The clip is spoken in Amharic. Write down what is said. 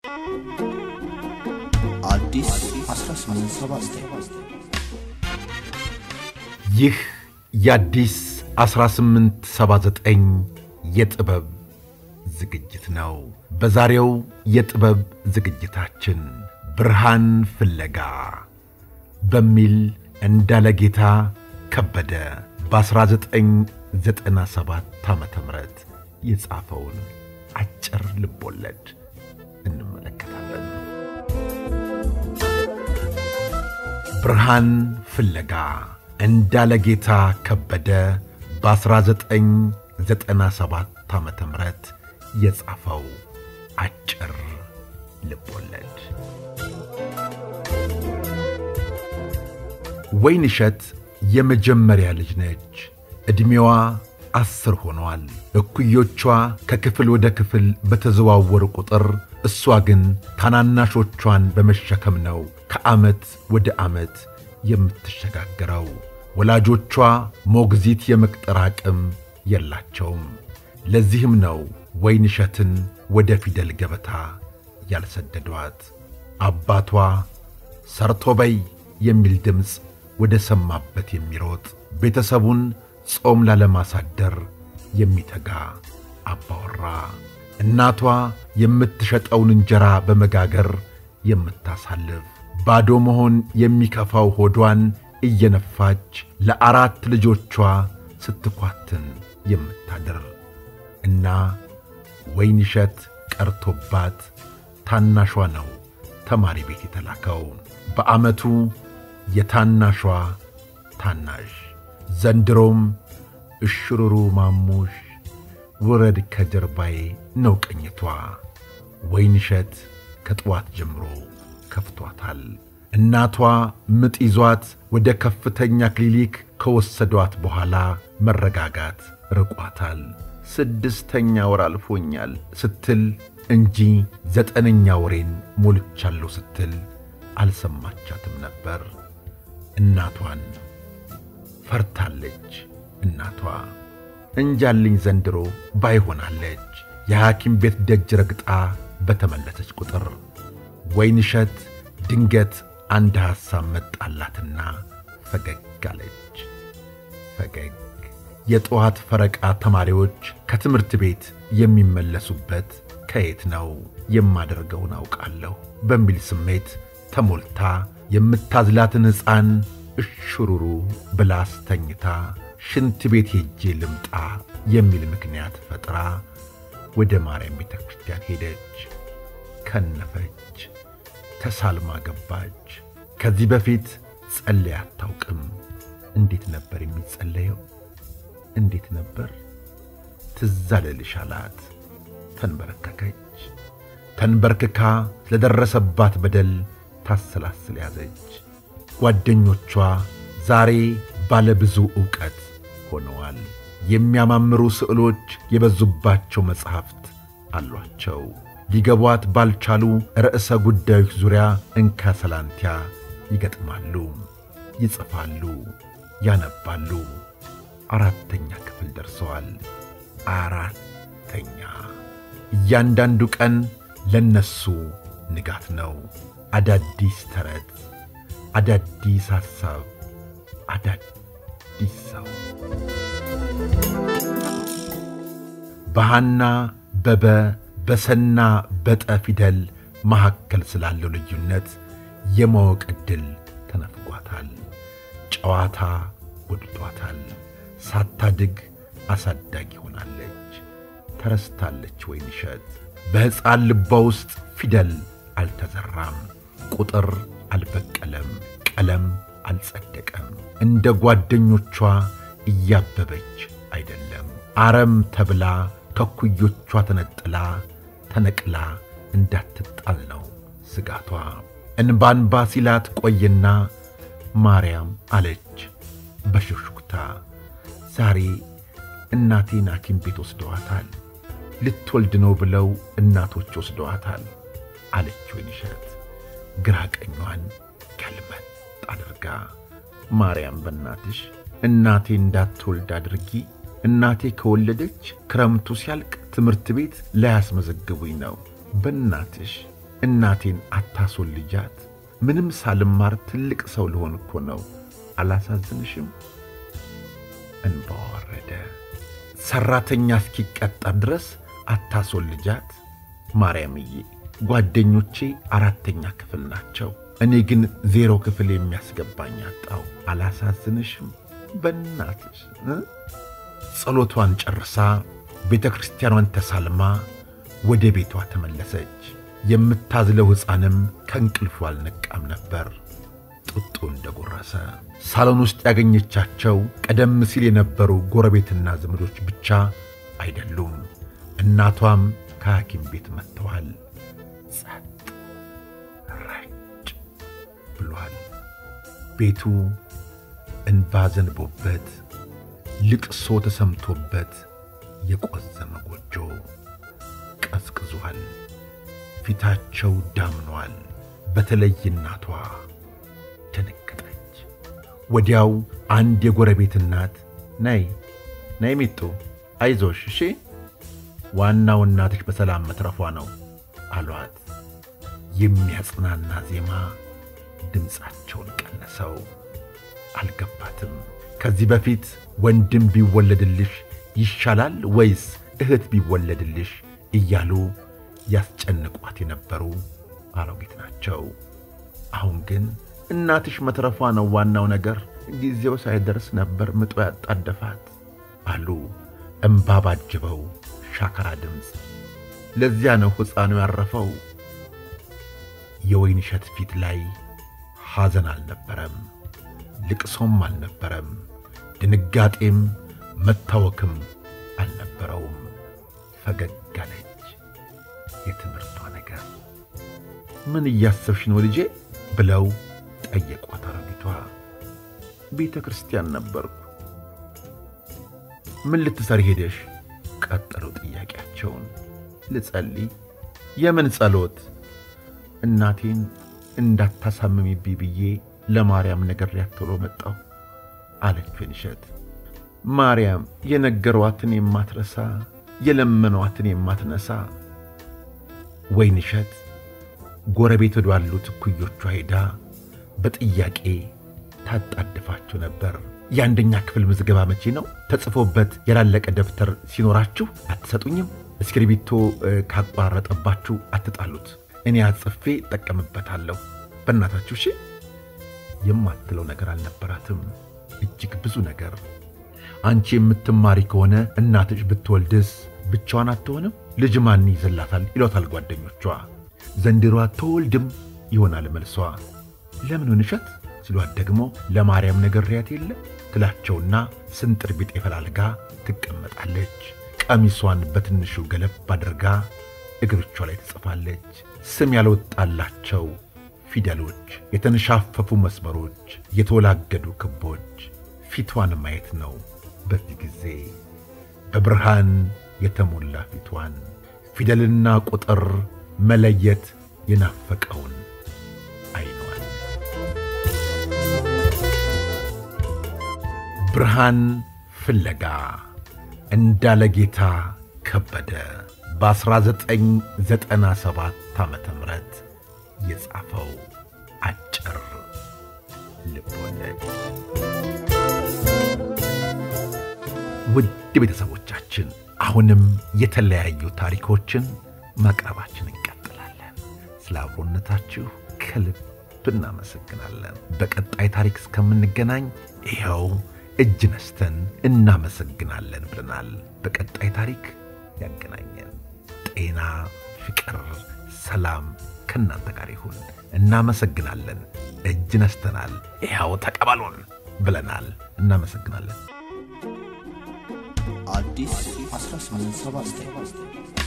አዲስ 1879 ይህ የአዲስ 1879 የጥበብ ዝግጅት ነው። በዛሬው የጥበብ ዝግጅታችን ብርሃን ፍለጋ በሚል እንዳለጌታ ከበደ በ1997 ዓ ም የጻፈውን አጭር ልቦለድ እንመለከታለን። ብርሃን ፍለጋ እንዳለጌታ ከበደ በ1997 ዓ ም የጻፈው አጭር ልቦለድ። ወይንሸት የመጀመሪያ ልጅ ነች። ዕድሜዋ አስር ሆኗል። እኩዮቿ ከክፍል ወደ ክፍል በተዘዋወሩ ቁጥር እሷ ግን ታናናሾቿን በመሸከም ነው ከዓመት ወደ ዓመት የምትሸጋገረው። ወላጆቿ ሞግዚት የመቅጠር አቅም የላቸውም። ለዚህም ነው ወይንሸትን ወደ ፊደል ገበታ ያልሰደዷት። አባቷ ሰርቶ በይ የሚል ድምፅ ወደ ሰማበት የሚሮጥ ቤተሰቡን ጾም ላለማሳደር የሚተጋ አባወራ፣ እናቷ የምትሸጠውን እንጀራ በመጋገር የምታሳልፍ ባዶ መሆን የሚከፋው ሆዷን እየነፋች ለአራት ልጆቿ ስትኳትን የምታድር እና ወይንሸት ቀርቶባት ታናሿ ነው ተማሪ ቤት የተላከው። በዓመቱ የታናሿ ታናሽ ዘንድሮም እሽሩሩ ማሙሽ ውረድ ከጀርባዬ ነው ቅኝቷ። ወይንሸት ከጠዋት ጀምሮ ከፍቷታል። እናቷ ምጥ ይዟት ወደ ከፍተኛ ክሊኒክ ከወሰዷት በኋላ መረጋጋት ርቋታል። ስድስተኛ ወር አልፎኛል ስትል እንጂ ዘጠነኛ ወሬን ሞልቻለሁ ስትል አልሰማቻትም ነበር። እናቷን ፈርታለች። እናቷ እንጃልኝ ዘንድሮ ባይሆናለች። የሐኪም ቤት ደጅ ረግጣ በተመለሰች ቁጥር ወይንሸት ድንገት አንድ ሐሳብ መጣላትና ፈገግ አለች። ፈገግ የጠዋት ፈረቃ ተማሪዎች ከትምህርት ቤት የሚመለሱበት ከየት ነው የማደርገውን አውቃለሁ በሚል ስሜት ተሞልታ የምታዝላትን ሕፃን እሽሩሩ ብላ አስተኝታ ሽንት ቤት ሄጄ ልምጣ የሚል ምክንያት ፈጥራ ወደ ማርያም ቤተ ክርስቲያን ሄደች። ከነፈች፣ ተሳልማ ገባች። ከዚህ በፊት ጸለይ አታውቅም። እንዴት ነበር የሚጸለየው? እንዴት ነበር? ትዝ አለልሽ አላት። ተንበረከከች። ተንበርክካ ስለደረሰባት በደል ታሰላስል ያዘች። ጓደኞቿ ዛሬ ባለ ብዙ ዕውቀት ሆነዋል። የሚያማምሩ ስዕሎች የበዙባቸው መጻሕፍት አሏቸው። ሊገቧት ባልቻሉ ርዕሰ ጉዳዮች ዙሪያ እንካ ሰላንቲያ ይገጥማሉ፣ ይጽፋሉ፣ ያነባሉ። አራተኛ ክፍል ደርሰዋል። አራተኛ እያንዳንዱ ቀን ለነሱ ንጋት ነው። አዳዲስ ተረት፣ አዳዲስ ሐሳብ፣ አዳዲስ ሰው በሃና በበ በሰና በጠ ፊደል መካከል ስላለው ልዩነት የማወቅ ዕድል ተነፍጓታል። ጨዋታ ጎድቷታል። ሳታድግ አሳዳጊ ሆናለች። ተረስታለች። ወይንሸት በሕፃን ልቧ ውስጥ ፊደል አልተዘራም፣ ቁጥር አልበቀለም፣ ቀለም አልጸደቀም። እንደ ጓደኞቿ እያበበች አይደለም። አረም ተብላ ከኩዮቿ ተነጥላ ተነቅላ እንዳትጣል ነው ስጋቷ። እንባንባ ሲላት ቆየና ማርያም አለች በሹክሹክታ ዛሬ እናቴን ሐኪም ቤት ወስደዋታል። ልትወልድ ነው ብለው እናቶች ወስደዋታል አለች ወይንሸት ግራ ቀኟን ገልመጥ አድርጋ። ማርያም በእናትሽ እናቴ እንዳትወልድ አድርጊ እናቴ ከወለደች ክረምቱ ሲያልቅ ትምህርት ቤት ላያስመዘግቡኝ ነው። በእናትሽ እናቴን አታስወልጃት? ምንም ሳልማር ትልቅ ሰው ልሆን እኮ ነው። አላሳዝንሽም? እንባዋ ወረደ። ሠራተኛ እስኪቀጠር ድረስ አታስወልጃት? ማርያምዬ፣ ጓደኞቼ አራተኛ ክፍል ናቸው። እኔ ግን ዜሮ ክፍል የሚያስገባኝ አጣው። አላሳዝንሽም? በእናትሽ እ ጸሎቷን ጨርሳ ቤተ ክርስቲያኗን ተሳልማ ወደ ቤቷ ተመለሰች። የምታዝለው ሕፃንም ከእንቅልፉ አልነቃም ነበር። ጡጡ እንደጎረሰ ሳሎን ውስጥ ያገኘቻቸው ቀደም ሲል የነበሩ ጎረቤትና ዘመዶች ብቻ አይደሉም። እናቷም ከሐኪም ቤት መጥተዋል። ጸጥ ረጭ ብሏል። ቤቱ እንባ ዘንቦበት ልቅሶ ተሰምቶበት የቆዘመ ጎጆ ቀዝቅዟል። ፊታቸው ዳምኗል። በተለይ እናቷ ደነገጠች። ወዲያው አንድ የጎረቤት እናት ነይ ነይ ሚጡ አይዞሽ እሺ፣ ዋናው እናትሽ በሰላም መትረፏ ነው አሏት። የሚያጽናና ዜማ ድምፃቸውን ቀነሰው። አልገባትም። ከዚህ በፊት ወንድም ቢወለድልሽ ይሻላል ወይስ እህት ቢወለድልሽ እያሉ ያስጨንቋት የነበሩ አሮጊት ናቸው። አሁን ግን እናትሽ መትረፏ ነው ዋናው ነገር፣ ጊዜው ሳይደርስ ነበር ምጦ ያጣደፋት አሉ እምባ ባጀበው ሻከራ ድምፅ። ለዚያ ነው ሕፃኑ ያረፈው። የወይን እሸት ፊት ላይ ሐዘን አልነበረም፣ ልቅሶም አልነበረም፣ ድንጋጤም መታወክም አልነበረውም። ፈገግ አለች። የትምህርቷ ነገር ምን እያሰብሽ ነው ልጄ? ብለው ጠየቋት አሮጊቷ። ቤተ ክርስቲያን ነበርኩ። ምን ልትሰሪ ሄደሽ? ቀጠሉ ጥያቄያቸውን። ልጸልይ። የምን ጸሎት? እናቴን እንዳታሳምሚብኝ ብዬ ለማርያም ነግሬያት ቶሎ መጣሁ አለች ወይንሸት። ማርያም የነገሯትን የማትረሳ የለመኗትን የማትነሳ። ወይንሸት ጎረቤት ወዳሉት እኩዮቿ ሄዳ በጥያቄ ታጣድፋቸው ነበር። የአንደኛ ክፍል ምዝገባ መቼ ነው? ተጽፎበት ያላለቀ ደብተር ሲኖራችሁ አትሰጡኝም? እስክሪብቶ ካቋረጠባችሁ አትጣሉት። እኔ አጽፌ እጠቀምበታለሁ። በእናታችሁ እሺ። የማትለው ነገር አልነበራትም። እጅግ ብዙ ነገር። አንቺ የምትማሪ ከሆነ እናትሽ ብትወልድስ ብቻዋን አትሆንም? ልጅ ማን ይዘላታል? ይሏታል ጓደኞቿ። ዘንድሮ አትወልድም ይሆናል መልሷ። ለምን ወይንሸት ሲሏት ደግሞ ለማርያም ነግሬያት የለ ትላቸውና ስንጥር ቢጤ ፈላልጋ ትቀመጣለች። ቀሚሷን በትንሹ ገለብ አድርጋ እግሮቿ ላይ ትጽፋለች። ስም ያልወጣላቸው ፊደሎች፣ የተንሻፈፉ መስመሮች፣ የተወላገዱ ክቦች ፊቷን ማየት ነው። በዚህ ጊዜ በብርሃን የተሞላ ፊቷን ፊደልና ቁጥር መለየት የናፈቀውን አይኗል። ብርሃን ፍለጋ እንዳለ ጌታ ከበደ በ1997 ዓመተ ምህረት የጻፈው አጭር ልቦለድ። ውድ ቤተሰቦቻችን አሁንም የተለያዩ ታሪኮችን ማቅረባችን እንቀጥላለን። ስለ አብሮነታችሁ ከልብ እናመሰግናለን። በቀጣይ ታሪክ እስከምንገናኝ ይኸው እጅ ነስተን እናመሰግናለን ብለናል። በቀጣይ ታሪክ ያገናኘን። ጤና፣ ፍቅር፣ ሰላም ከእናንተ ጋር ይሁን። እናመሰግናለን። እጅ ነስተናል። ይኸው ተቀበሉን ብለናል። እናመሰግናለን። አዲስ 1879